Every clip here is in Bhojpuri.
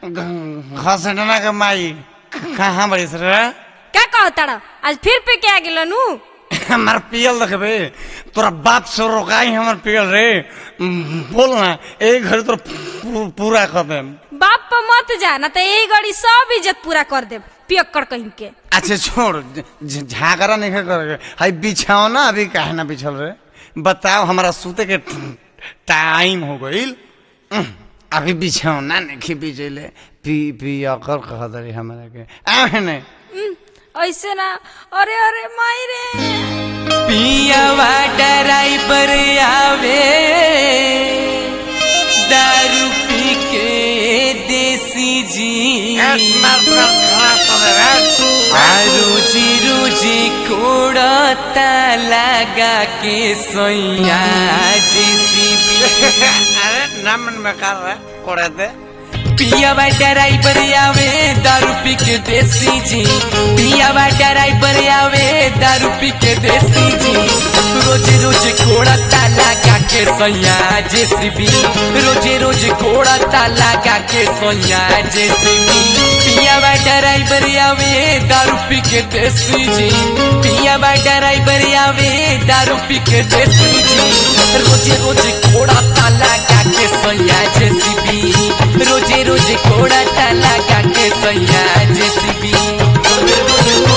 घसटना के माई कहाँ बड़ी सर का कहताड़ आज फिर पे के आ गेल नु हमार पियल देखबे तोरा बाप से रोकाई हमर पियल रे बोल ना एक घर तोरा पू- पूरा कर देम बाप पर मत जा ना तो यही गड़ी सब इज्जत पूरा कर दे पियक्कड़ कहीं के अच्छा छोड़ झ- झागरा नहीं कर हाई बिछाओ ना अभी काहे ना बिछल रे बताओ हमारा सूते के टाइम हो गईल अभी बिछाओ ना नहीं बिछले पी पी अकर कह दरी हमारा के आ नहीं उम, ऐसे ना अरे अरे माई रे पियावा ड्राइवर आवे दारू पी के देसी जी आ रोजी रोजी कोड़ता लगा के सोया जेसीबी अरे ना मन बेकार है कोड़े दे पियावा ड्राइवर आवे दारू पी के देसी जी पियावा ड्राइवर आवे दारू पी के देसी जी रोज रोज कोड़ा ताला का के सोया जेसीबी रोज रोज कोड़ा ताला का के सोया जेसीबी पियावा ड्राइवर आवे दारू पी के देसी जी पियावा ड्राइवर आवे दारू पी के देसी जी रोज रोज कोड़ा ताला का के सोया जेसीबी रोजे रोजे कोड़ा ताला का के सोया जेसीबी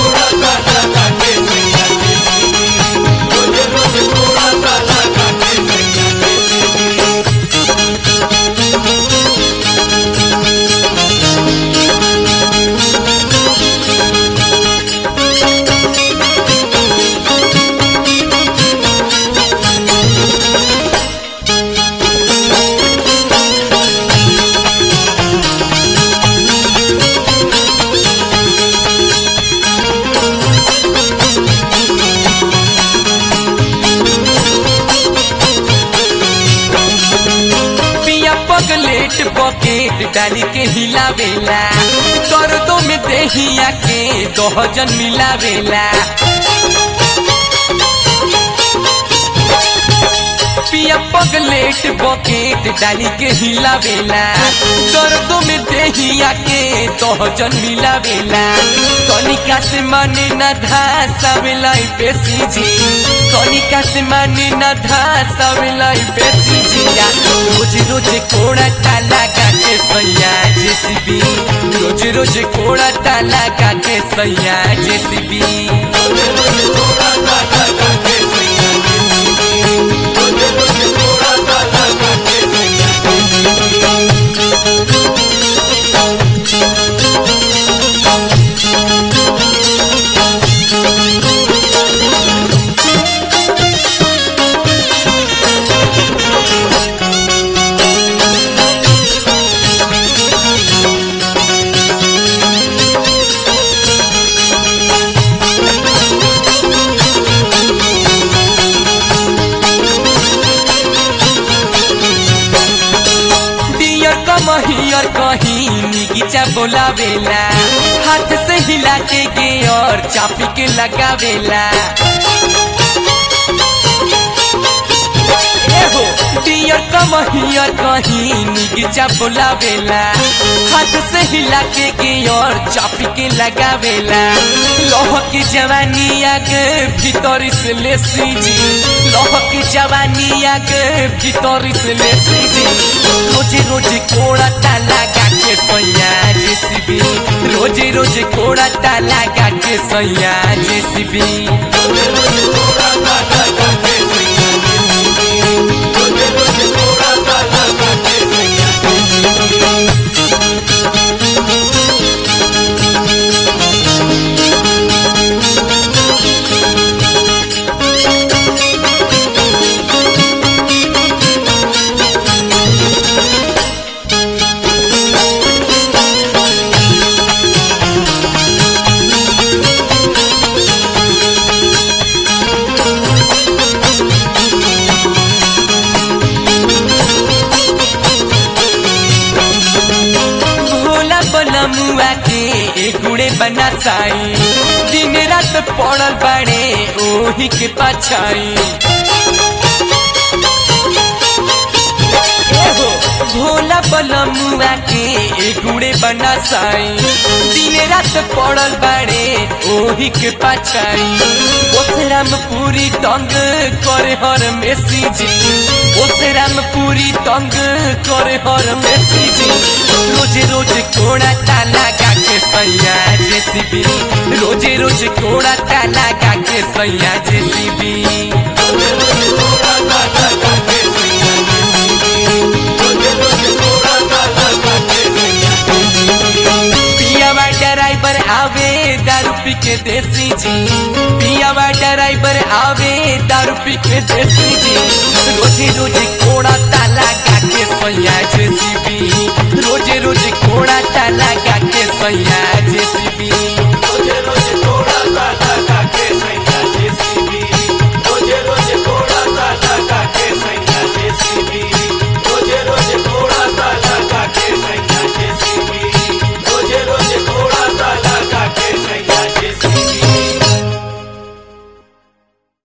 पिया पगलेट बकेट डाली के हिलावेला दर्दों में देहिया के दोहजन मिलावेला पिया पगलेट बकेट डाली के हिलावेला दर्दों में देहिया के दोहजन मिलावेला तनिका से माने न धासावेला बेसी जी तनिका से माने न धासावेला बेसी जिया रोज रोज कोड़ा ताला काटे सैया जेसीबी रोज रोज कोड़ा ताला काटे सैया जेसीबी डियर कमहियर कहीं निगिचा बोलावेला हाथ से हिला के गे और चापी के लगावेला एहो डियर कमहियर कहीं निगिचा बोलावेला हाथ से हिला के गे और चापी के लगावेला लोह की जवानी आग भीतर से ले सीजी लोह की जवानी आग भीतर से ले सीजी रोज रोज कोड़ा ताला के सैया जेसीबी रोज रोज कोड़ा ताला के सैया जेसीबी भोला बनमुआ के एगुड़े बना साई दिन रात पड़ल बाड़े ओही के पाछाई एहो भोला बलमुआ के एगुड़े बना साई दिन रात पड़ल बाड़े ओही के पाछाई ओसराम पूरी तंग करे हर मेसी जी ओसराम पूरी तंग करे हर मेसी जी रोजे रोज कोड़ा ताला के सैया जेसीबी रोजे रोज कोड़ा ताला के सैया जेसीबी पियावा ड्राइवर आवे दारू पी के देसी जी पियावा ड्राइवर आवे दारू पी के देसी जी रोजे रोजे कोड़ा ताला गा के सैया जेसीबी रोजे रोजे कोड़ा ताला गा के सैया